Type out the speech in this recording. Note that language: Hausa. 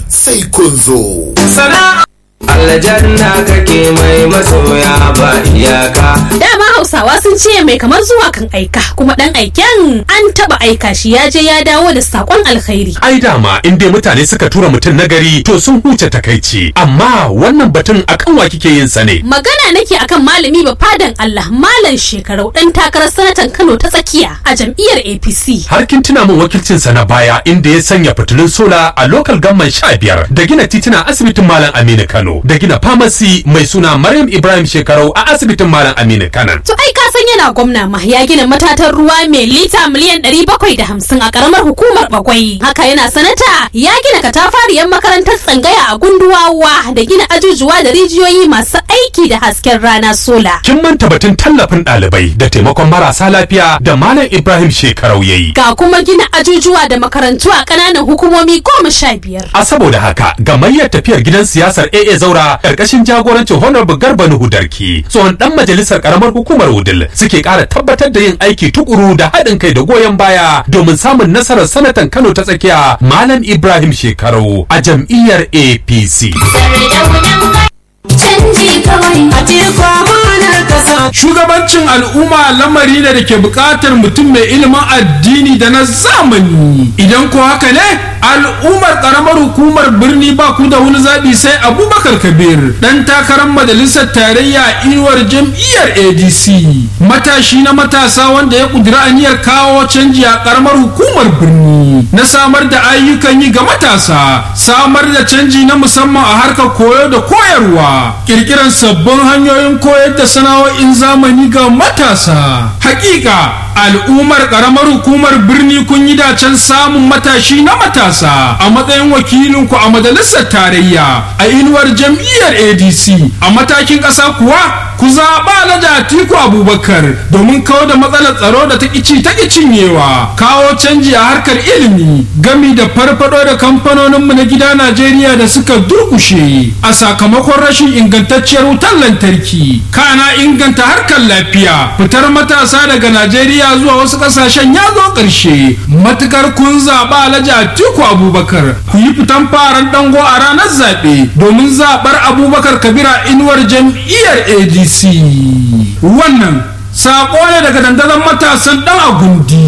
sai kun zo. Sana'a aljanna kake mai masoya ba iyaka. Dama Hausawa sun ce mai kamar zuwa kan aika kuma dan aiken an taba aika shi ya je ya dawo da sakon alkhairi. Ai dama in dai mutane suka tura mutum nagari to sun huce takaici amma wannan batun akan wa kike yin sa ne. Magana nake akan malami ba fadan Allah malam shekarau dan takarar sanatan Kano ta tsakiya a jam'iyyar APC. Har kin tuna min wakilcin sa na baya inda ya sanya fitilun sola a local government sha biyar da gina titina asibitin Malam Aminu Kano da gina pharmacy mai suna Maryam Ibrahim Shekarau a asibitin Malam Aminu Kano. To ai ka san yana gwamna ma ya gina matatan ruwa mai lita miliyan 750 a karamar hukumar Bagwai. Haka yana sanata ya gina katafariyar makarantar tsangaya a gunduwawa da gina ajujuwa da rijiyoyi masu aiki da hasken rana sola. Kin manta batun tallafin ɗalibai da taimakon marasa lafiya da Malam Ibrahim Shekarau yayi. Ga kuma gina ajujuwa da makarantu a ƙananan hukumomi goma sha biyar. A saboda haka gamayyar tafiyar gidan siyasar AA Zaura karkashin jagorancin Honorable Garba Nuhu Darki tsohon dan majalisar karamar hukumar Wudil suke ƙara tabbatar da yin aiki tukuru da haɗin kai da goyon baya domin samun nasarar sanatan Kano ta tsakiya Malam Ibrahim Shekaru a jam'iyyar APC. canji kawai a teku amanar kasa Shugabancin al'umma lamari ne da ke buƙatar mutum mai ilimin addini da na zamani. Idan ko haka ne, al'ummar ƙaramar hukumar birni ba ku da wani zaɓi sai Abubakar Kabir, ɗan takarar majalisar tarayya inuwar jam'iyyar ADC. Matashi na matasa wanda ya ƙudiri aniyar kawo canji a ƙaramar hukumar birni. Na samar da ayyukan yi ga matasa, samar da canji na musamman a harkar koyo da koyarwa, ƙirƙirar sabbin hanyoyin koyar da sana'o'in zamani ga matasa. Hakika al'ummar karamar hukumar birni kun yi dacen samun matashi na matasa a matsayin wakilinku a majalisar tarayya a inuwar jam'iyyar adc a matakin ƙasa kuwa ku zaɓa na atiku abubakar domin kawo da matsalar tsaro da ta ƙici ta cinyewa kawo canji a harkar ilimi gami da farfado da kamfanoninmu na gida najeriya da suka durkushe a sakamakon rashin ingantacciyar wutar lantarki kana inganta harkar lafiya fitar matasa daga najeriya zuwa wasu ƙasashen ya zo ƙarshe matukar kun zaɓa alhaji atiku abubakar ku yi fitan faran dango a ranar zaɓe domin zaɓar abubakar kabira inuwar jam'iyyar adc wannan saƙo ne daga dandazon matasan ɗan agundi